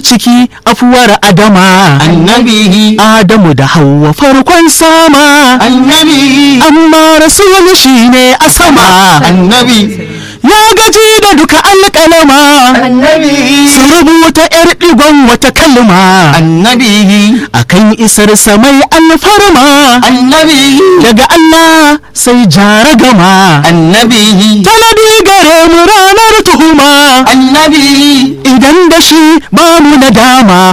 ciki afuwar adama annabi adamu da hawa farkon sama annabi amma rasul shine a sama annabi ya gaji da duka alƙalama annabi su rubuta 'yar ɗigon wata kalma annabi akan isar samai alfarma annabi daga Allah sai jara gama annabi tanadi gare mu ranar tuhuma annabi idan da shi ba mu nadama